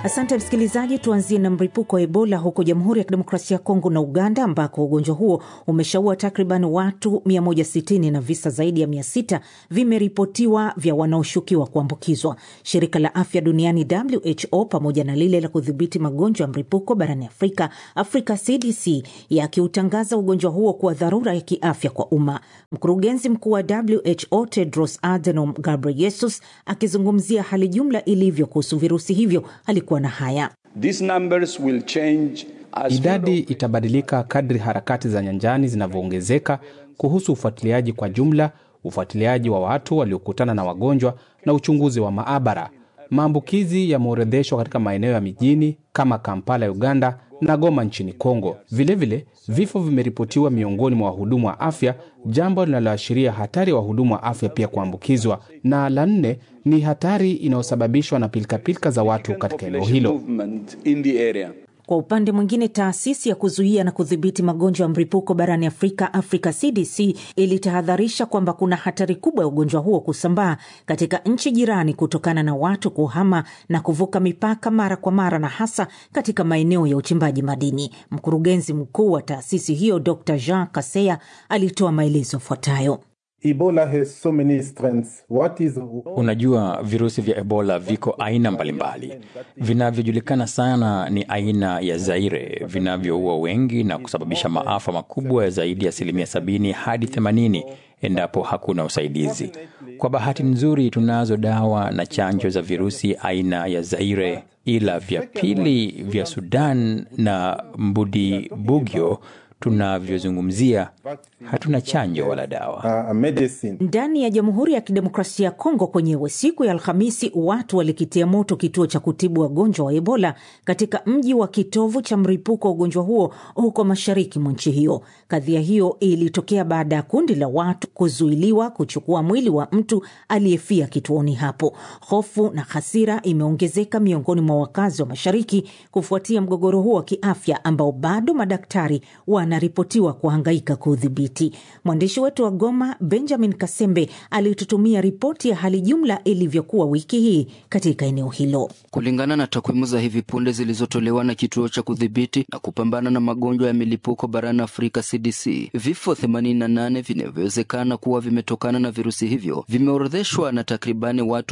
Asante msikilizaji, tuanzie na mlipuko wa Ebola huko Jamhuri ya Kidemokrasia ya Kongo na Uganda, ambako ugonjwa huo umeshaua takriban watu 160 na visa zaidi ya 600 vimeripotiwa vya wanaoshukiwa kuambukizwa. Shirika la Afya Duniani WHO pamoja na lile la kudhibiti magonjwa ya mlipuko barani Afrika, Africa CDC, yakiutangaza ugonjwa huo kuwa dharura ya kiafya kwa umma. Mkurugenzi mkuu wa WHO Tedros Adhanom Ghebreyesus akizungumzia hali jumla ilivyo kuhusu virusi hivyo alikuwa na haya. These numbers will change as Idadi itabadilika kadri harakati za nyanjani zinavyoongezeka kuhusu ufuatiliaji kwa jumla, ufuatiliaji wa watu waliokutana na wagonjwa na uchunguzi wa maabara. Maambukizi yameorodheshwa katika maeneo ya mijini kama Kampala ya Uganda na Goma nchini Kongo. Vilevile, vifo vimeripotiwa miongoni mwa wahudumu wa afya, jambo linaloashiria hatari ya wahudumu wa afya pia kuambukizwa. Na la nne ni hatari inayosababishwa na pilikapilika za watu katika eneo hilo. movement in the area. Kwa upande mwingine, taasisi ya kuzuia na kudhibiti magonjwa ya mlipuko barani Afrika, Africa CDC, ilitahadharisha kwamba kuna hatari kubwa ya ugonjwa huo kusambaa katika nchi jirani kutokana na watu kuhama na kuvuka mipaka mara kwa mara, na hasa katika maeneo ya uchimbaji madini. Mkurugenzi mkuu wa taasisi hiyo Dr Jean Kaseya alitoa maelezo yafuatayo. Ebola has so many strengths. What is Unajua, virusi vya Ebola viko aina mbalimbali. Vinavyojulikana sana ni aina ya Zaire vinavyoua wengi na kusababisha maafa makubwa ya zaidi ya asilimia sabini hadi themanini endapo hakuna usaidizi. Kwa bahati nzuri, tunazo dawa na chanjo za virusi aina ya Zaire, ila vya pili vya Sudan na mbudi bugyo tunavyozungumzia hatuna chanjo wala dawa. uh, a medicine? Ndani ya Jamhuri ya Kidemokrasia ya Kongo kwenyewe, siku ya Alhamisi, watu walikitia moto kituo cha kutibu wagonjwa wa Ebola katika mji wa kitovu cha mlipuko wa ugonjwa huo huko mashariki mwa nchi hiyo. Kadhia hiyo ilitokea baada ya kundi la watu kuzuiliwa kuchukua mwili wa mtu aliyefia kituoni hapo. Hofu na hasira imeongezeka miongoni mwa wakazi wa mashariki kufuatia mgogoro huo wa kiafya ambao bado madaktari wanaripotiwa kuhangaika kuudhibiti. Mwandishi wetu wa Goma, Benjamin Kasembe, alitutumia ripoti ya hali jumla ilivyokuwa wiki hii katika eneo hilo. Kulingana na takwimu za hivi punde zilizotolewa na kituo cha kudhibiti na kupambana na magonjwa ya milipuko barani Afrika CDC, vifo 88 vinavyowezekana kuwa vimetokana na virusi hivyo vimeorodheshwa na takribani watu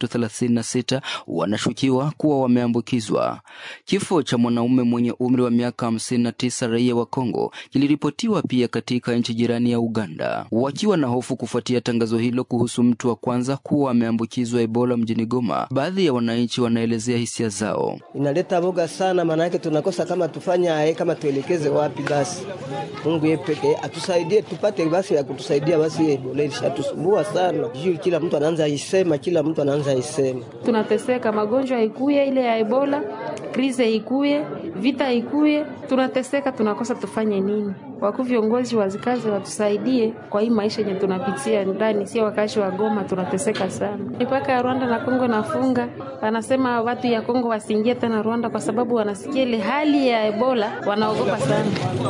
336 wanashukiwa kuwa wameambukizwa. Kifo cha mwanaume mwenye umri wa miaka 59 raia wa Kongo kiliripotiwa pia katika nchi jirani ya Uganda. Wakiwa na hofu kufuatia tangazo hilo kuhusu mtu wa kwanza kuwa ameambukizwa Ebola mjini Goma, baadhi ya wananchi wanaelezea hisia zao. inaleta boga sana, maana yake tunakosa kama tufanya aye, kama tuelekeze wapi. Basi Mungu yeye peke atusaidie, tupate basi ya kutusaidia. Basi Ebola ilishatusumbua sana, juu kila mtu anaanza isema, kila mtu anaanza isema. tunateseka, magonjwa ikuye ile ya Ebola, krize ikuye, vita ikuye, tunateseka, tunakosa tufanye nini? Wakuu viongozi wazikaze watusaidie kwa hii maisha yenye tunapitia ndani, sio wakazi wa Goma, tunateseka sana. Mipaka ya Rwanda na Kongo nafunga, wanasema watu ya Kongo wasiingie tena Rwanda kwa sababu wanasikia ile hali ya Ebola, wanaogopa sana.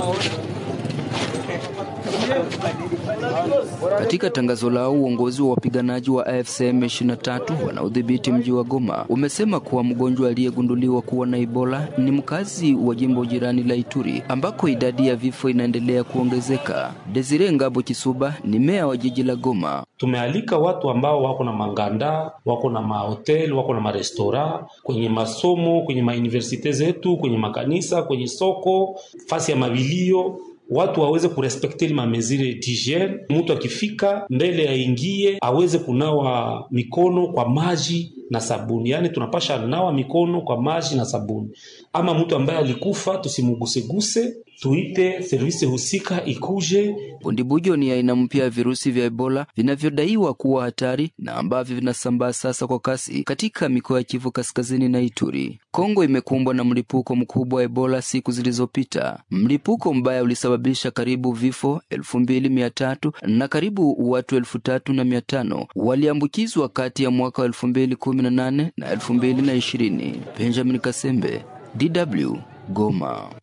Katika tangazo lao, uongozi wa wapiganaji wa AFC M23 wanaodhibiti mji wa Goma umesema kuwa mgonjwa aliyegunduliwa kuwa na Ebola ni mkazi wa jimbo jirani la Ituri ambako idadi ya vifo inaendelea kuongezeka. Desire Ngabo Kisuba ni meya wa jiji la Goma. Tumealika watu ambao wako na manganda, wako na mahotel, wako na marestora, kwenye masomo, kwenye mauniversite zetu, kwenye makanisa, kwenye soko, fasi ya mabilio watu waweze kurespekte ile mamezire d'hygiene. Mtu akifika mbele aingie aweze kunawa mikono kwa maji na sabuni, yaani tunapasha nawa mikono kwa maji na sabuni. Ama mtu ambaye alikufa tusimuguseguse, tuite servisi husika ikuje. Bundibujo ni aina mpya ya virusi vya Ebola vinavyodaiwa kuwa hatari na ambavyo vinasambaa sasa kwa kasi katika mikoa ya Kivu Kaskazini na Ituri. Kongo imekumbwa na mlipuko mkubwa wa Ebola siku zilizopita. Mlipuko mbaya ulisababisha karibu vifo elfu mbili mia tatu na karibu watu elfu tatu na mia tano waliambukizwa kati ya mwaka wa elfu mbili kumi na nane na elfu mbili na ishirini. Benjamin Kasembe, DW Goma.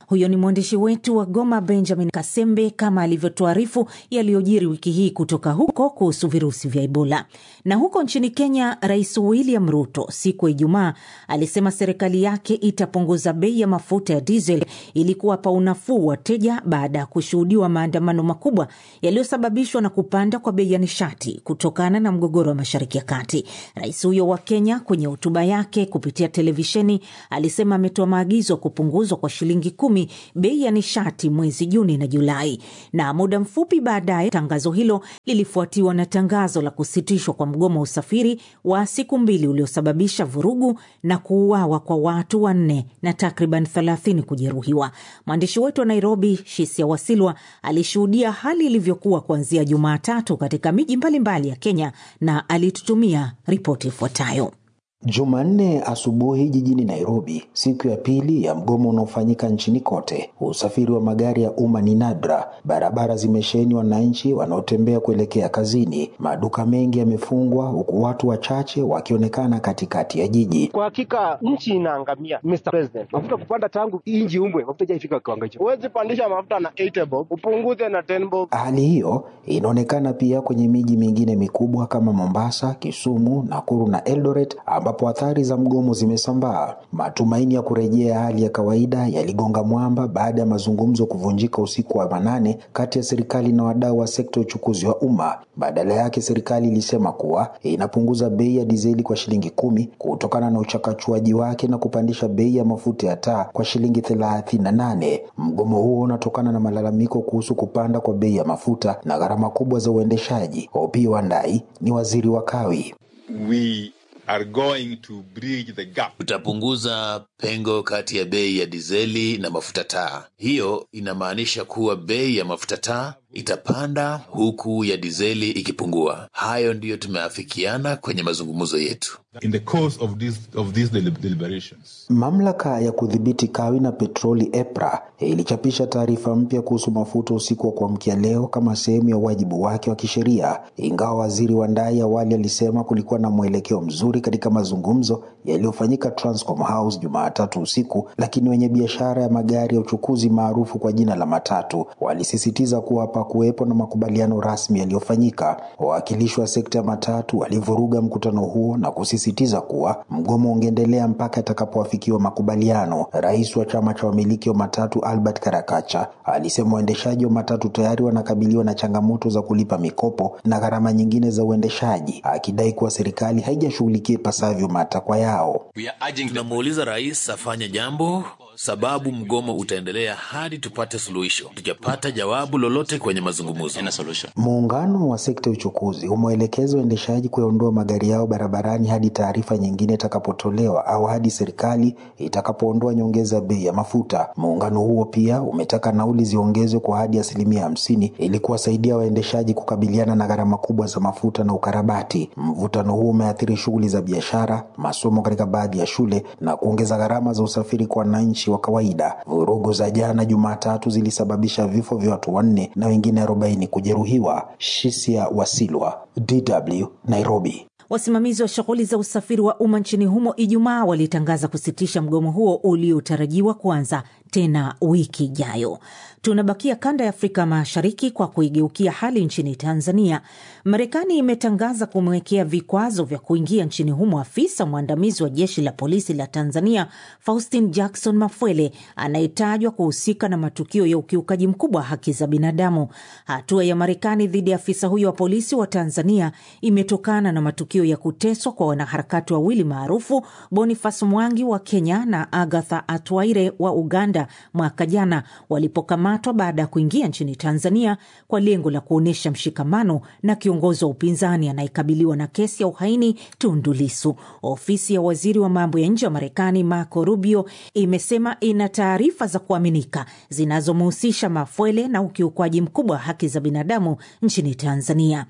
Huyo ni mwandishi wetu wa Goma, Benjamin Kasembe, kama alivyotuarifu yaliyojiri wiki hii kutoka huko kuhusu virusi vya Ebola. Na huko nchini Kenya, Rais William Ruto siku ya Ijumaa alisema serikali yake itapunguza bei ya mafuta ya diesel ili kuwapa unafuu wateja baada ya kushuhudiwa maandamano makubwa yaliyosababishwa na kupanda kwa bei ya nishati kutokana na mgogoro wa Mashariki ya Kati. Rais huyo wa Kenya kwenye hotuba yake kupitia televisheni alisema ametoa maagizo ya kupunguzwa kwa shilingi kumi bei ya nishati mwezi Juni na Julai, na muda mfupi baadaye tangazo hilo lilifuatiwa na tangazo la kusitishwa kwa mgomo wa usafiri wa siku mbili uliosababisha vurugu na kuuawa kwa watu wanne na takriban thelathini kujeruhiwa. Mwandishi wetu wa Nairobi, Shisia Wasilwa, alishuhudia hali ilivyokuwa kuanzia Jumatatu katika miji mbalimbali ya Kenya na alitutumia ripoti ifuatayo. Jumanne asubuhi jijini Nairobi, siku ya pili ya mgomo unaofanyika nchini kote, usafiri wa magari ya umma ni nadra. Barabara zimesheheni wananchi wanaotembea kuelekea kazini. Maduka mengi yamefungwa, huku watu wachache wakionekana katikati ya jiji. Kwa hakika nchi inaangamia, Mr. President. Mafuta kupanda tangu inji umbwe, mafuta haijafika kiwango hicho. Huwezi pandisha mafuta na 8 bob, upunguze na 10 bob. Hali hiyo inaonekana pia kwenye miji mingine mikubwa kama Mombasa, Kisumu, Nakuru na Eldoret ambapo athari za mgomo zimesambaa. Matumaini ya kurejea hali ya kawaida yaligonga mwamba baada ya mazungumzo kuvunjika usiku wa manane kati ya serikali na wadau wa sekta ya uchukuzi wa umma. Badala yake, serikali ilisema kuwa inapunguza bei ya dizeli kwa shilingi kumi kutokana na uchakachuaji wake na kupandisha bei ya mafuta ya taa kwa shilingi thelathini na nane. Mgomo huo unatokana na malalamiko kuhusu kupanda kwa bei ya mafuta na gharama kubwa za uendeshaji. Opiyo Wandayi ni waziri wa kawi. We are going to bridge the gap. Tutapunguza pengo kati ya bei ya dizeli na mafuta taa. Hiyo inamaanisha kuwa bei ya mafuta taa itapanda huku ya dizeli ikipungua. Hayo ndiyo tumeafikiana kwenye mazungumzo yetu. In the course of this, of these deliberations. Mamlaka ya kudhibiti kawi na petroli EPRA ilichapisha taarifa mpya kuhusu mafuta usiku wa kuamkia leo kama sehemu ya wajibu wake wa kisheria, ingawa waziri wa ndai awali alisema kulikuwa na mwelekeo mzuri katika mazungumzo yaliyofanyika Transcom House Jumatatu usiku, lakini wenye biashara ya magari ya uchukuzi maarufu kwa jina la matatu walisisitiza kuwa hapakuwepo na makubaliano rasmi yaliyofanyika. Wawakilishi wa sekta ya matatu walivuruga mkutano huo na kusisitiza kuwa mgomo ungeendelea mpaka atakapoafikiwa makubaliano. Rais wa chama cha wamiliki wa matatu Albert Karakacha alisema waendeshaji wa matatu tayari wanakabiliwa na changamoto za kulipa mikopo na gharama nyingine za uendeshaji, akidai kuwa serikali haijashughulikia ipasavyo matakwa yao. Tunamuuliza rais afanye jambo, sababu mgomo utaendelea hadi tupate suluhisho. Tujapata jawabu lolote kwenye mazungumzo. Muungano wa sekta ya uchukuzi umeelekeza waendeshaji kuyaondoa magari yao barabarani hadi taarifa nyingine itakapotolewa au hadi serikali itakapoondoa nyongeza ya bei ya mafuta. Muungano huo pia umetaka nauli ziongezwe kwa hadi asilimia hamsini ili kuwasaidia waendeshaji kukabiliana na gharama kubwa za mafuta na ukarabati. Mvutano huo umeathiri shughuli za biashara, masomo katika baadhi ya shule na kuongeza gharama za usafiri kwa wananchi wa kawaida. Vurugu za jana Jumatatu zilisababisha vifo vya watu wanne na wengine arobaini kujeruhiwa. Shisia Wasilwa, DW, Nairobi. Wasimamizi wa shughuli za usafiri wa umma nchini humo Ijumaa walitangaza kusitisha mgomo huo uliotarajiwa kuanza tena wiki ijayo. Tunabakia kanda ya Afrika Mashariki kwa kuigeukia hali nchini Tanzania. Marekani imetangaza kumwekea vikwazo vya kuingia nchini humo afisa mwandamizi wa jeshi la polisi la Tanzania Faustin Jackson Mafwele anayetajwa kuhusika na matukio ya ukiukaji mkubwa wa haki za binadamu. Hatua ya Marekani dhidi ya afisa huyo wa polisi wa Tanzania imetokana na matukio ya kuteswa kwa wanaharakati wawili maarufu Boniface Mwangi wa Kenya na Agatha Atwaire wa Uganda mwaka jana walipokamatwa baada ya kuingia nchini Tanzania kwa lengo la kuonyesha mshikamano na kiongozi wa upinzani anayekabiliwa na kesi ya uhaini Tundu Lissu. Ofisi ya waziri wa mambo ya nje wa Marekani Marco Rubio imesema ina taarifa za kuaminika zinazomhusisha Mafwele na ukiukwaji mkubwa wa haki za binadamu nchini Tanzania.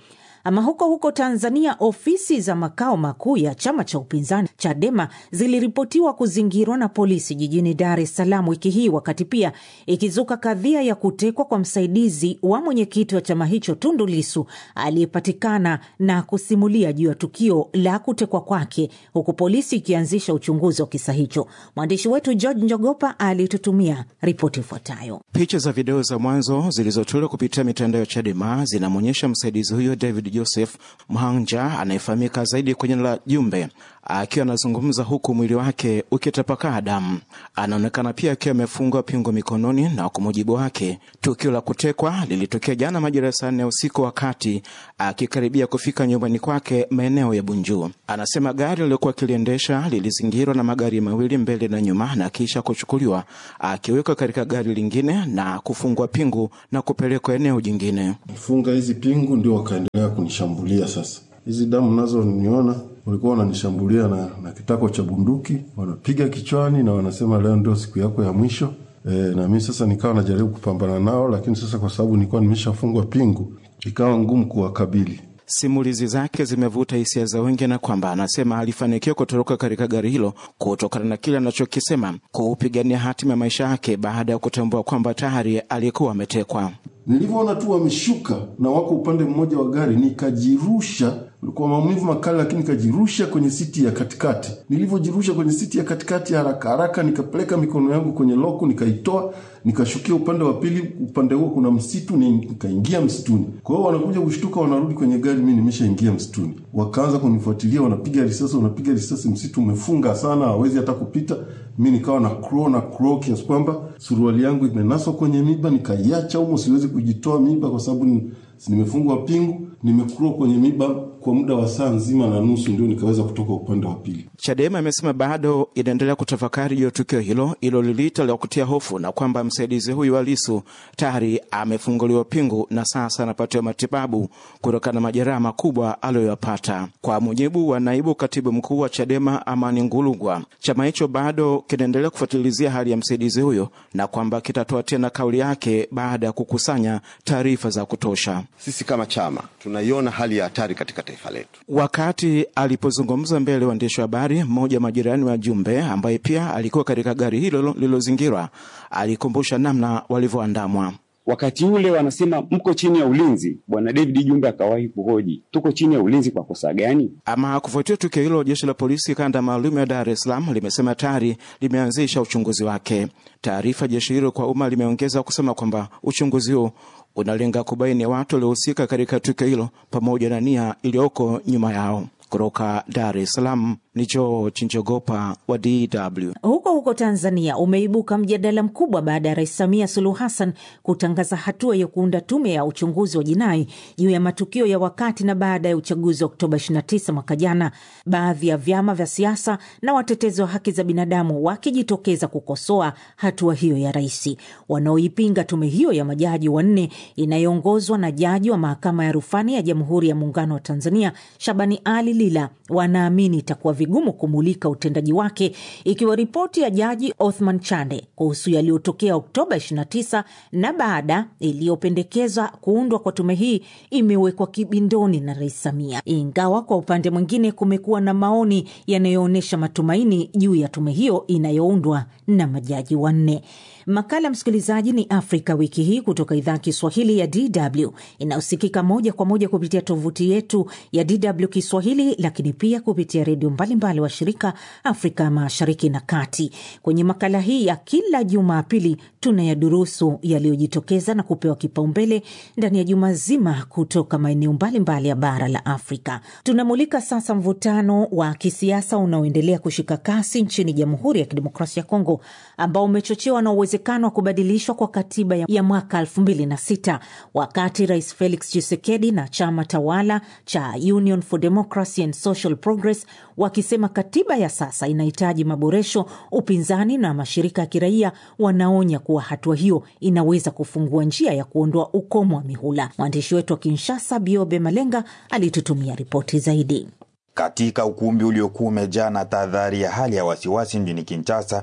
Ama huko huko Tanzania, ofisi za makao makuu ya chama cha upinzani Chadema ziliripotiwa kuzingirwa na polisi jijini Dar es Salaam wiki hii, wakati pia ikizuka kadhia ya kutekwa kwa msaidizi wa mwenyekiti wa chama hicho Tundu Lisu aliyepatikana na kusimulia juu ya tukio la kutekwa kwake, huku polisi ikianzisha uchunguzi wa kisa hicho. Mwandishi wetu George Njogopa alitutumia ripoti ifuatayo. Picha za video za mwanzo zilizotolewa kupitia mitandao ya Chadema zinamwonyesha msaidizi huyo David Joseph Mhanja anayefahamika zaidi kwenye la Jumbe akiwa anazungumza huku mwili wake ukitapakaa damu. Anaonekana pia akiwa amefungwa pingo mikononi, na kwa mujibu wake tukio la kutekwa lilitokea jana majira ya saa nne usiku, wakati akikaribia kufika nyumbani kwake maeneo ya Bunju. Anasema gari alilokuwa akiliendesha lilizingirwa na magari mawili mbele na nyuma, na kisha kuchukuliwa akiwekwa katika gari lingine na kufungwa pingu na kupelekwa eneo jingine. Funga hizi pingu ndio wakaendelea kunishambulia. Sasa hizi damu nazo niona walikuwa wananishambulia na, na kitako cha bunduki wanapiga kichwani na wanasema leo ndio siku yako ya mwisho. E, na mimi sasa nikawa najaribu kupambana nao, lakini sasa kwa sababu nilikuwa nimeshafungwa pingu ikawa ngumu kuwakabili. Simulizi zake zimevuta hisia za wengi, na kwamba anasema alifanikiwa kutoroka katika gari hilo kutokana na kile anachokisema kuupigania hatima ya maisha yake baada ya kutambua kwamba tayari alikuwa ametekwa. Nilivyoona tu wameshuka na wako upande mmoja wa gari, nikajirusha ulikuwa maumivu makali, lakini nikajirusha kwenye siti ya katikati. Nilivyojirusha kwenye siti ya katikati, haraka haraka nikapeleka mikono yangu kwenye loku, nikaitoa, nikashukia upande wa pili. Upande huo kuna msitu, nikaingia msituni. Kwa hiyo wanakuja kushtuka, wanarudi kwenye gari, mimi nimeshaingia msituni. Wakaanza kunifuatilia, wanapiga risasi, wanapiga risasi, msitu umefunga sana, hawezi hata kupita. Mi nikawa na crow na crow kiasi kwamba suruali yangu imenaswa kwenye miba, nikaiacha humo, siwezi kujitoa miba kwa sababu nimefungwa pingu, nimekua kwenye miba kwa muda wa saa nzima na nusu, ndio nikaweza kutoka upande wa pili. Chadema imesema bado inaendelea kutafakari juu ya tukio hilo ilo liliita la kutia hofu, na kwamba msaidizi huyu wa Lissu tayari amefunguliwa pingu na sasa anapatiwa matibabu kutokana na majeraha makubwa aliyoyapata. Kwa mujibu wa naibu katibu mkuu wa Chadema Amani Ngulugwa, chama hicho bado kinaendelea kufuatilizia hali ya msaidizi huyo na kwamba kitatoa tena kauli yake baada ya kukusanya taarifa za kutosha. Sisi kama chama tunaiona hali ya hatari katika taifa letu. Wakati alipozungumza mbele ya waandishi wa habari, mmoja wa majirani wa Jumbe ambaye pia alikuwa katika gari hilo lililozingirwa alikumbusha namna walivyoandamwa. Wakati ule wanasema mko chini ya ulinzi. Bwana David Jumbe akawahi kuhoji tuko chini ya ulinzi kwa kosa gani? Ama kufuatia tukio hilo, jeshi la polisi kanda maalum ya Dar es Salaam limesema tayari limeanzisha uchunguzi wake. Taarifa jeshi hilo kwa umma limeongeza kusema kwamba uchunguzi huo unalenga kubaini watu waliohusika katika tukio hilo pamoja na nia iliyoko nyuma yao. Kutoka Dar es Salaam ni George Njogopa wa DW. Huko huko Tanzania umeibuka mjadala mkubwa baada ya Rais Samia Suluhu Hassan kutangaza hatua ya kuunda tume ya uchunguzi wa jinai juu ya matukio ya wakati na baada ya uchaguzi wa Oktoba 29 mwaka jana, baadhi ya vyama vya siasa na watetezi wa haki za binadamu wakijitokeza kukosoa hatua hiyo ya rais. Wanaoipinga tume hiyo ya majaji wanne inayoongozwa na jaji wa mahakama ya rufani ya Jamhuri ya Muungano wa Tanzania Shabani Ali Lila wanaamini itakuwa vigumu kumulika utendaji wake ikiwa ripoti ya jaji Othman Chande kuhusu yaliyotokea Oktoba 29 na baada iliyopendekeza kuundwa kwa tume hii imewekwa kibindoni na Rais Samia, ingawa kwa upande mwingine kumekuwa na maoni yanayoonyesha matumaini juu ya tume hiyo inayoundwa na majaji wanne. Makala msikilizaji, ni Afrika wiki hii kutoka idhaa ya Kiswahili ya DW inayosikika moja kwa moja kupitia tovuti yetu ya DW Kiswahili, lakini pia kupitia redio mbalimbali wa shirika Afrika Mashariki na Kati. Kwenye makala hii ya kila Jumapili tunayadurusu yaliyojitokeza na kupewa kipaumbele ndani ya juma zima kutoka maeneo mbalimbali ya bara la Afrika. Tunamulika sasa mvutano wa kisiasa unaoendelea kushika kasi nchini Jamhuri ya Kidemokrasia ya Kongo ambao umechochewa na uwezekano wa kubadilishwa kwa katiba ya mwaka 2006 wakati Rais Felix Tshisekedi na chama tawala cha Union for Democracy and Social Progress wakisema katiba ya sasa inahitaji maboresho. Upinzani na mashirika ya kiraia wanaonya kuwa hatua hiyo inaweza kufungua njia ya kuondoa ukomo wa mihula. Mwandishi wetu wa Kinshasa, Biobe Malenga, alitutumia ripoti zaidi. Katika ukumbi uliokuwa umejaa na tahadhari ya hali ya wasiwasi mjini Kinshasa,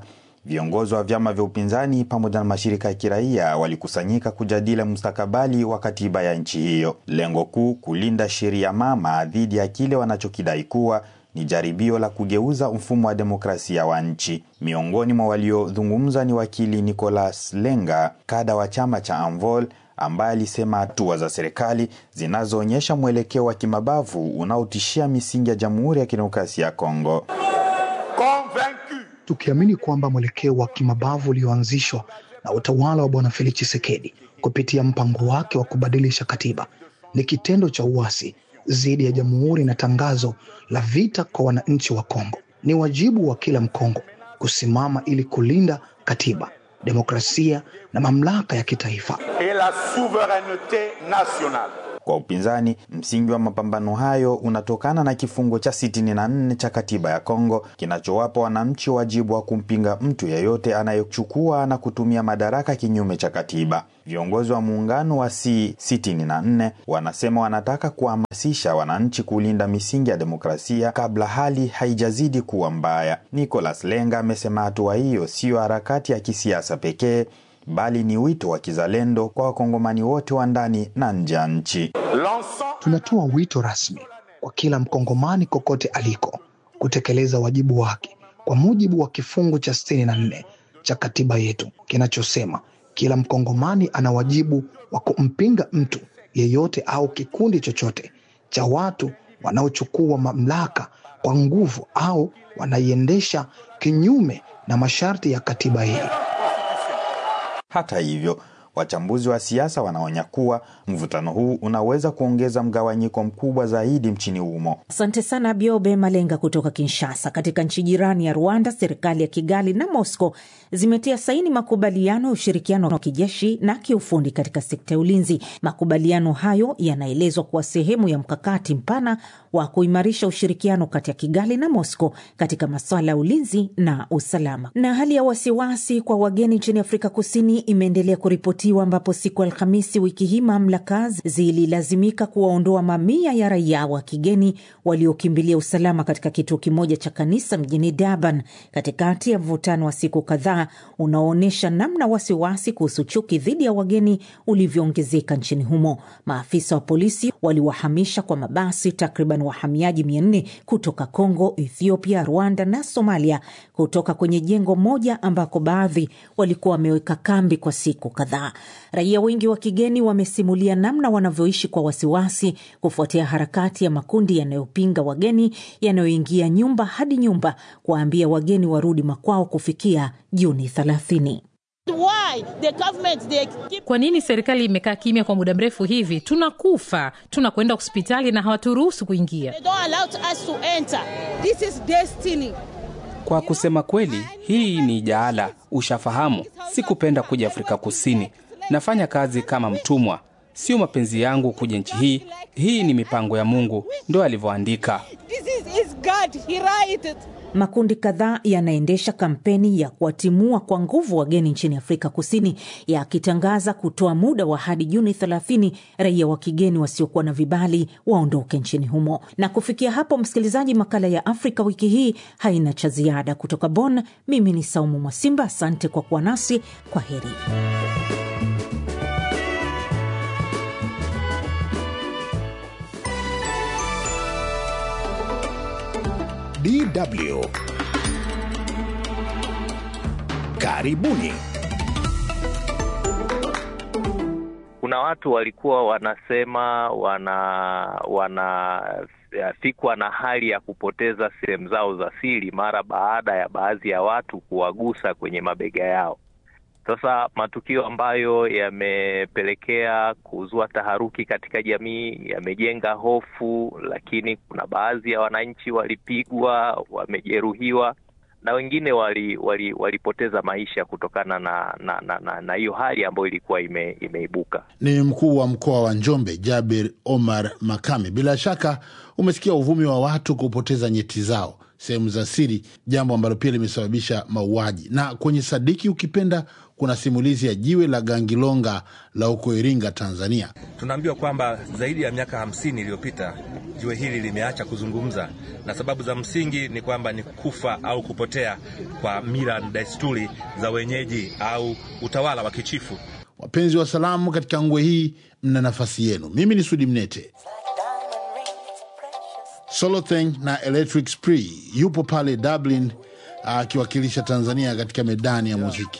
Viongozi wa vyama vya upinzani pamoja na mashirika ya kiraia walikusanyika kujadili mustakabali wa katiba ya nchi hiyo. Lengo kuu kulinda sheria mama dhidi ya kile wanachokidai kuwa ni jaribio la kugeuza mfumo wa demokrasia wa nchi. Miongoni mwa waliozungumza ni wakili Nicolas Lenga, kada wa chama cha Anvol, ambaye alisema hatua za serikali zinazoonyesha mwelekeo wa kimabavu unaotishia misingi ya Jamhuri ya Kidemokrasia ya Kongo. Tukiamini kwamba mwelekeo wa kimabavu ulioanzishwa na utawala wa Bwana Felix Tshisekedi kupitia mpango wake wa kubadilisha katiba ni kitendo cha uasi dhidi ya jamhuri na tangazo la vita kwa wananchi wa Kongo. Ni wajibu wa kila Mkongo kusimama ili kulinda katiba, demokrasia na mamlaka ya kitaifa. et la souveraineté nationale. Kwa upinzani, msingi wa mapambano hayo unatokana na kifungo cha 64 cha katiba ya Kongo kinachowapa wananchi wajibu wa kumpinga mtu yeyote anayechukua na kutumia madaraka kinyume cha katiba. Viongozi wa muungano wa C64 wanasema wanataka kuhamasisha wananchi kulinda misingi ya demokrasia kabla hali haijazidi kuwa mbaya. Nicolas Lenga amesema hatua hiyo siyo harakati ya kisiasa pekee bali ni wito wa kizalendo kwa wakongomani wote wa ndani na nje ya nchi. Tunatoa wito rasmi kwa kila mkongomani kokote aliko kutekeleza wajibu wake kwa mujibu wa kifungu cha sitini na nne cha katiba yetu kinachosema kila mkongomani ana wajibu wa kumpinga mtu yeyote au kikundi chochote cha watu wanaochukua mamlaka kwa nguvu au wanaiendesha kinyume na masharti ya katiba hii. Hata hivyo, wachambuzi wa siasa wanaonya kuwa mvutano huu unaweza kuongeza mgawanyiko mkubwa zaidi nchini humo. Asante sana Biobe Malenga kutoka Kinshasa. Katika nchi jirani ya Rwanda, serikali ya Kigali na Moscow zimetia saini makubaliano ya ushirikiano wa kijeshi na kiufundi katika sekta ya ulinzi. Makubaliano hayo yanaelezwa kuwa sehemu ya mkakati mpana wa kuimarisha ushirikiano kati ya Kigali na Moscow katika masuala ya ulinzi na usalama. Na hali ya wasiwasi kwa wageni nchini Afrika Kusini imeendelea kuripotiwa, ambapo siku ya Alhamisi wiki hii mamlaka zililazimika kuwaondoa mamia ya raia wa kigeni waliokimbilia usalama katika kituo kimoja cha kanisa mjini Durban, katikati ya mvutano wa siku kadhaa unaoonyesha namna wasiwasi kuhusu chuki dhidi ya wageni ulivyoongezeka nchini humo. Maafisa wa polisi waliwahamisha kwa mabasi takriban wahamiaji mia nne kutoka Kongo, Ethiopia, Rwanda na Somalia kutoka kwenye jengo moja ambako baadhi walikuwa wameweka kambi kwa siku kadhaa. Raia wengi wa kigeni wamesimulia namna wanavyoishi kwa wasiwasi kufuatia harakati ya makundi yanayopinga wageni yanayoingia nyumba hadi nyumba kuwaambia wageni warudi makwao kufikia Juni 30. Kwa nini serikali imekaa kimya kwa muda mrefu hivi? Tunakufa, tunakwenda hospitali na hawaturuhusu kuingia. Kwa kusema kweli, hii ni jaala. Ushafahamu, sikupenda kuja Afrika Kusini. Nafanya kazi kama mtumwa, sio mapenzi yangu kuja nchi hii. Hii ni mipango ya Mungu, ndo alivyoandika. Makundi kadhaa yanaendesha kampeni ya kuwatimua kwa nguvu wageni nchini Afrika Kusini, yakitangaza kutoa muda wa hadi Juni 30 raia wa kigeni wasiokuwa na vibali waondoke nchini humo. Na kufikia hapo, msikilizaji, makala ya Afrika wiki hii haina cha ziada. Kutoka Bonn, mimi ni Saumu Mwasimba, asante kwa kuwa nasi. Kwa heri. DW. Karibuni. Kuna watu walikuwa wanasema wana wanafikwa na hali ya kupoteza sehemu zao za siri mara baada ya baadhi ya watu kuwagusa kwenye mabega yao. Sasa matukio ambayo yamepelekea kuzua taharuki katika jamii yamejenga hofu, lakini kuna baadhi ya wananchi walipigwa, wamejeruhiwa na wengine wali, wali, walipoteza maisha kutokana na na na, na, na hiyo hali ambayo ilikuwa ime, imeibuka. Ni mkuu wa mkoa wa Njombe Jabir Omar Makame. Bila shaka umesikia uvumi wa watu kupoteza nyeti zao sehemu za siri, jambo ambalo pia limesababisha mauaji. Na kwenye Sadiki Ukipenda kuna simulizi ya jiwe la Gangilonga la huko Iringa, Tanzania. Tunaambiwa kwamba zaidi ya miaka hamsini iliyopita jiwe hili limeacha kuzungumza, na sababu za msingi ni kwamba ni kufa au kupotea kwa mila na desturi za wenyeji au utawala wa kichifu. Wapenzi wa salamu, katika ngwe hii mna nafasi yenu. Mimi ni Sudi Mnete. Solotheng na Electric Spree yupo pale Dublin akiwakilisha Tanzania katika medani ya muziki.